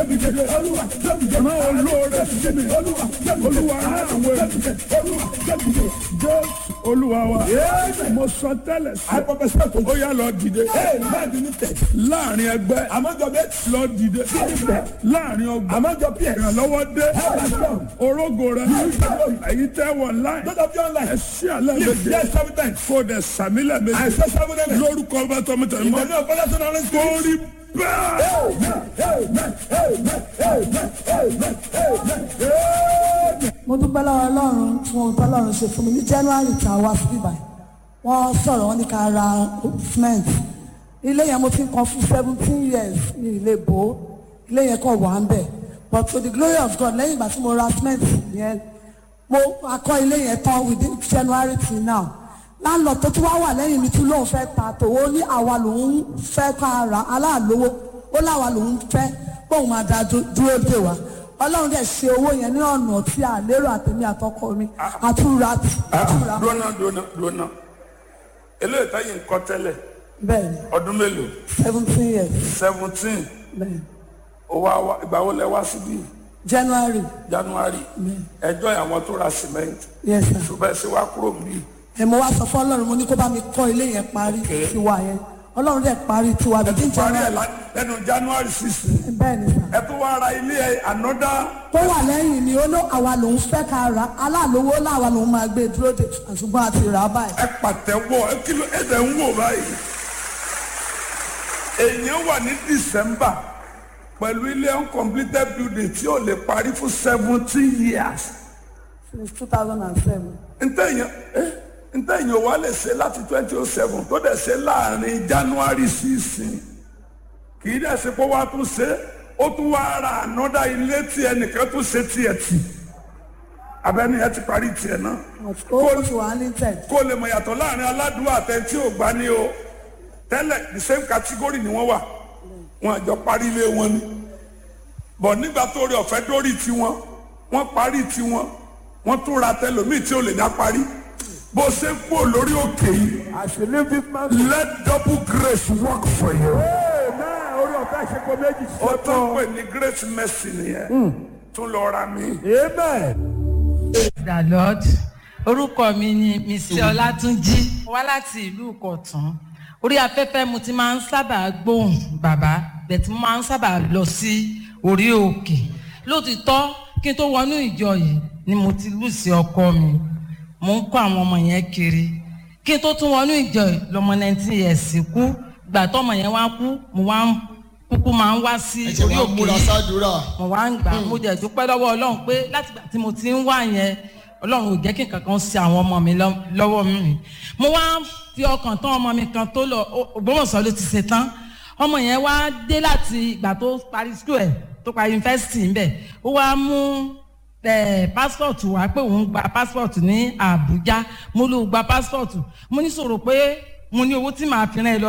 rán olóore sí mi olúwa rán àwọn ènìyàn jẹ́ olúwa wa mo sọ tẹ́lẹ̀ sí ó yá lọ dìde láàrin ẹgbẹ́ lọ dìde láàrin ọgbà ìrànlọ́wọ́ dé orógo rẹ èyí tẹ́ wọ̀ láì ẹ sí àlẹ́ méje kó dẹ̀ sàmílẹ̀ méje lórúkọ bá tọmọtẹ mọ́ torí mo dúpẹ́ lọ́wọ́ ọlọ́run fún ohun tọ́lọ́run ṣe fún mi ní january tá a wá sí ibà wọ́n sọ̀rọ̀ wọ́n ní ká ra cement ilé yẹn mo ti ń kan fún seventeen years ní ilé bò ó ilé yẹn kàn wà ń bẹ̀ but to the glory of God lẹ́yìn ìgbà tí mo ra cement yẹn mo akọ́ ilé yẹn tán within january till now láńlọ́ọ̀ tó tún wá wà lẹ́yìn mi tún lóun fẹ́ ta tòwó ní àwa lòun fẹ́ ká ra aláàlówó ó láwa lòun fẹ́ bóun máa da dúró dè wá ọlọ́run dẹ̀ ṣe owó yẹn ní ọ̀nà tí a lérò àtẹ̀mí àtọkọ mi àtúra àtúra dúnà dúnà dúnà eléyìí táyì ń kọ́ tẹ́lẹ̀ bẹ́ẹ̀ ni ọdún mélòó seventeen years seventeen bẹ́ẹ̀ ni owó àwa ìgbà wo lẹ wá síbí january january ẹjọ́ àwọn tó ra cement yes sir ṣùgbọ́n ẹ ṣe wá kúrò níbí ẹ mo wá sọ fún ọlọ́run mo ní kó bá mi kọ́ ilé yẹn parí tiwa yẹn ọlọ́run dẹ̀ parí tiwa bíi parí ẹ̀ january lá- lẹ́nu january sixteen bẹ́ẹ̀ ni sir ẹ tó wá ra ilé ẹ ànọ́dá tó wà lẹ́yìn ni ó ló àwa lòun fẹ́ ká ra aláàlówó láwa lòun máa gbé dúró dè ṣùgbọ́n a ti rà á báyìí ẹ pàtẹ́wọ́ ẹ kí ló ẹ dẹ̀ ń wò báyìí èèyàn wà ní december pẹ̀lú ilé uncompleted building tí ò lè parí fún seventeen years since two thousand and seven ntẹ̀yìn eh, ntẹ̀yìn wa lè ṣe láti twenty oh seven tó dẹ̀ ṣe láàrin january sixteen kì í dẹ̀ ṣe pé wàá tún ṣe ó tún wá ra ànọ́dá ilé tí ẹnìkan tún ṣe tiẹ̀ tì abẹ́ni ẹ ti parí tiẹ̀ náà ó ti wà ní tẹ̀ kó lè mọ̀ yàtọ̀ láàrin aládùúgbò àtẹ̀ntí ò gbá ní o tẹ́lẹ̀ the same category ni wọ́n wà wọn àjọ parí ilé wọn ni bọ̀ nígbà tó rí ọ̀fẹ́ dórí tiwọn wọ́n parí tiwọn wọ́n tún ra tẹlòmíì tí ò lè dá parí bó ṣe ń kú lórí òkè yìí àṣìlẹ̀ bí máa let double grace work for you. náà orí ọ̀fẹ́ ṣe kó méjì ó ṣe tún pè ní grace mercy nìyẹn tún lọ ra mi. amen. the lord orúkọ mi ni mrs ọlátúnjí wá láti ìlú ìkọ̀tún orí afẹ́fẹ́ mo ti máa ń sábà gbóhùn bàbá bẹ̀tí mo máa ń sábà lọ sí orí òkè lótìtọ́ kí n tó wọnú ìjọ yìí ni mo ti lù sí ọkọ mi mo ń kó àwọn ọmọ yẹn kiri kí n tó tún wọnú ìjọ yìí lọmọ nineteen years kú gbà tọmọ yẹn wá kú mo wá ń kúkú máa ń wá sí ẹ ṣe orí wá òkè múra yìí sádùúrà mo wá ń gbà mo jẹ dúpẹ́ lọ́wọ́ ọlọ́run pé láti gbà tí mo ti ń wá yẹn ọlọ́run ò jẹ́ kí nǹkan kan ṣe àwọn ọmọ mi lọ́- lọ́wọ́ mi mo wá ń fi ọkàn tán ọmọ mi kan tó lọ Ó- Ògbómọ̀ṣọ́ ló ti ṣe tán ọmọ yẹn wá dé láti ìgbà tó parí school ẹ̀ tó parí yunifásitì ńbẹ̀ ó wá mú ẹ passport wá pé òun gba passport ní Àbújá mo ló gba passport mo ní sọ̀rọ̀ pé mo ní owó tí màá fi rán ẹ lọ